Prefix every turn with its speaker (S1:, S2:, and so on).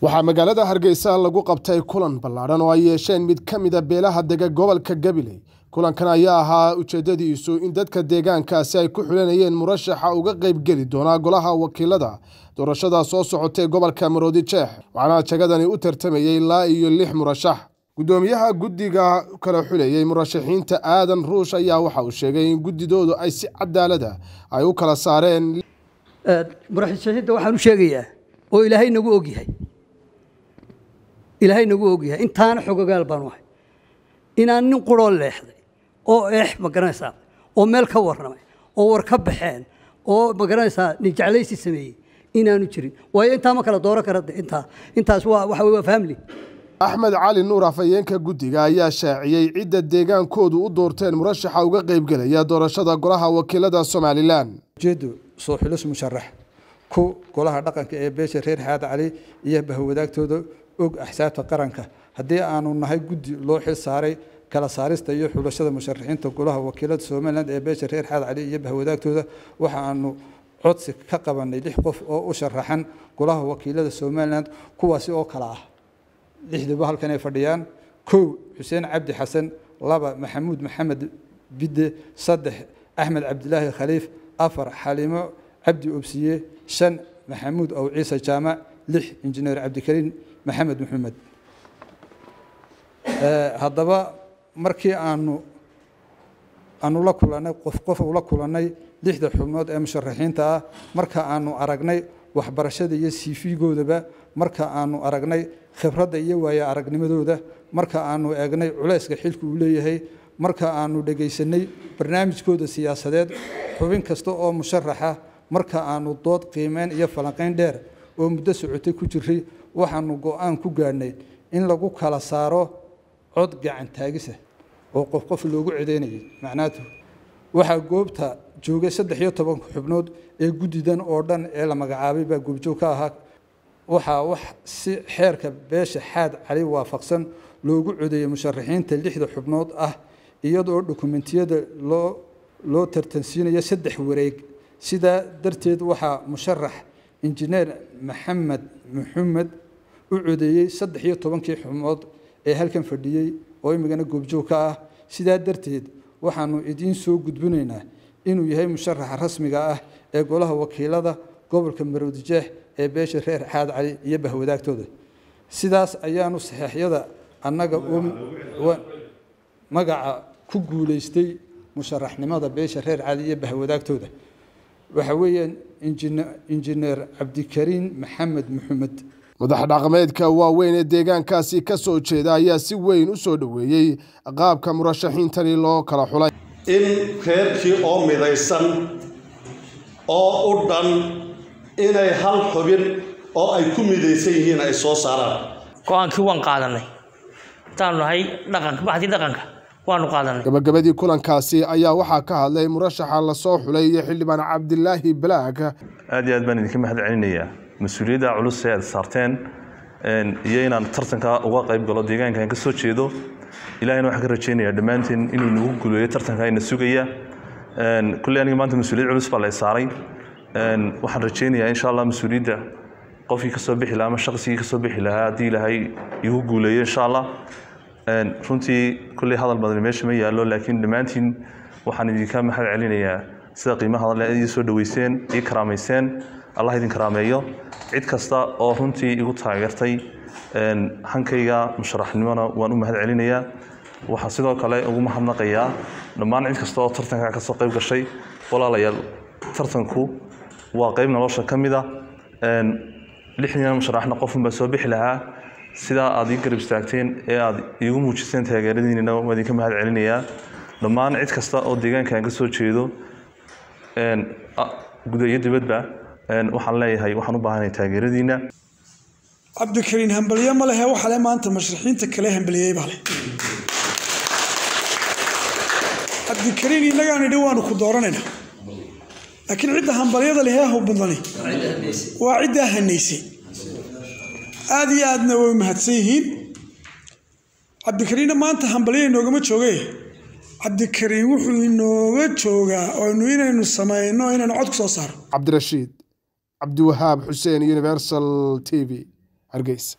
S1: waxaa magaalada hargeysa lagu qabtay kulan ballaadhan oo ay yeesheen mid ka mida beelaha dega gobolka gabiley kulankan ayaa ahaa ujeedadiisu in dadka deegaankaasi ay ku xulanayeen murashaxa uga qaybgeli doonaa golaha wakiilada doorashada soo socotay gobolka maroodi jeex waxaana jagadani u tartamayey ilaa iyo lix murashax guddoomiyaha guddiga kala xulayey murashaxiinta aadan ruush ayaa waxa uu sheegay in guddidoodu ay si cadaalada ay u kala saareen
S2: murashaxiinta waxaan u sheegayaa oo ilaahay nagu ogyahay ilaahay nagu ogyahay intaana xogogaal baanu ahay inaan nin quroo leexday oo eex ma garanaysaa oo meel ka warramay oo war ka baxeen oo ma garanaysaa nin jeclaysi sameeyey inaanu jirin waayo intaa ma kala dooran kara intaa intaas waa waxa weye waa family
S1: axmed cali nuur afhayeenka guddiga ayaa shaaciyey cidda deegaankoodu u doorteen murashaxa uga qaybgelaya doorashada golaha wakiilada somalilan
S3: ujeedu soo xulis musharax ku golaha dhaqanka ee beesha reer xaad cali iyo bahwadaagtooda og axsaabta qaranka haddii aanu nahay guddi loo xil saaray kala saarista iyo xulashada musharaxiinta golaha wakiilada somalilan ee beesha reer xaad cali iyo bahwadaagtooda waxa aanu codsi ka qabanay lix qof oo u sharaxan golaha wakiilada somalilan kuwaasi oo kala ah lixduba halkan ay fadhiyaan kow xuseen cabdi xasan laba maxamuud maxamed bidde saddex axmed cabdilaahi khaliif afar xaliimo cabdi obsiye shan maxamuud ow ciise jaamac lix injineer cabdikariin maxamed maxamed haddaba markii aanu aanu la kulannay qof qof ula kulannay lixda xubnood ee musharaxiinta ah marka aanu aragnay waxbarashada iyo siifigoodaba marka aanu aragnay khibradda iyo waayo aragnimadooda marka aanu eegnay culayska xilka uu leeyahay marka aanu dhegaysanay barnaamijkooda siyaasadeed xubin kasta oo musharaxa marka aanu dood qiimeyn iyo falanqayn dheer oo muddo socotay ku jiray waxaanu go-aan ku gaadhnay in lagu kala saaro cod gacan taagisa oo qof qof loogu cedeynayay macnaatu waxaa goobta joogay saddex iyo tobanka xubnood ee guddidan oo dhan ee la magacaabay baa goobjoog ka ahaa waxaa wax si xeerka beesha xaad cali waafaqsan loogu codeeyey musharaxiinta lixda xubnood ah iyadoo dokumentiyada loo loo tartansiinayo saddex wareeg sidaa darteed waxaa musharax injineer maxamed maxamed u codeeyey saddex iyo tobankii xubnood ee halkan fadhiyey oo imigana goobjoog ka ah sidaa darteed waxaanu idiin soo gudbinaynaa inuu yahay musharaxa rasmiga ah ee golaha wakiilada gobolka maroodijeex ee beesha reer xaad cali iyo bahwadaagtooda sidaas ayaanu saxeixyada annaga magaca ku guulaystay musharaxnimada beesha reer cali iyo bahwadaagtooda waxa weeyaan injineer cabdikariin maxamed maxamed
S1: madax dhaqameedka waaweyn ee deegaankaasi ka soo jeeda ayaa si weyn u soo dhoweeyey qaabka murashaxiintani loo kala xulay
S4: in reerkii oo midaysan oo u dhan inay hal xubin oo ay ku midaysan yihiin ay soo saaraan
S5: go-aankii waan qaadanay hataanu nahay dhaqanka baxdii dhaqanka waanu qaadanay
S1: gabagabadii kulankaasi ayaa waxaa ka hadlay murashaxa lasoo xulay iyo xildhibaan cabdilaahi balaag
S6: aad iyo aad baan idinka mahad celinayaa mas-uuliyadda culus ee aad saarteen iyo inaan tartanka uga qayb galo deegaankan ka soo jeedo ilahayna waxaan ka rajaynayaa dhammaanteen inuu nagu guleeyo tartanka ina sugaya kulley aniga maanta mas-uuliyad culus baa la saaray waxaan rajaynayaa insha allah mas-uuliyadda qofkii ka soo bixi lahaa ama shaqsigii ka soo bixi lahaa haddii ilaahay igu guuleeyo insha allah runtii kulley hadal badan meesha ma yaallo laakiin dhammaantiin waxaan idinka mahad celinayaa sida qiimaha hadal ii soo dhaweyseen ii karaamayseen allah idin karaameeyo cid kasta oo runtii igu taageertay hankayga musharaxnimona waan u mahad celinayaa waxaan sidoo kale ugu mahadnaqayaa dhammaan cid kasta oo tartanka ka soo qayb gashay walaalayaal tartanku waa qayb nolosha ka mid a lixdan musharaxna qofunbaa soo bixi lahaa sidaa aad ii garab istaagteen ee aad iigu muujiseen taageeradiinina waan idinka mahad celinayaa dhammaan cid kasta oo deegaankan ka soo jeedo guda iyo dibadba waxaan leeyahay waxaan u baahanahay taageeradiina
S7: cabdikariin hambalye ma lehe waxale maanta mashraxiinta kale hambaliyey baa leh cabdikariin innagaan idhi waanu ku dooranaynaa laakiin cidda hambalyada lehee hubadani waa ciddaa hanaysay aad iyo aadna way mahadsan yihiin cabdikariinna maanta hambalya inoogama jooge cabdikariin wuxuu inooga joogaa oonu inaynu samayno inaynu cod ku soo saaro
S1: cabdirashiid cabdiwahaab xuseen universal t v hargeysa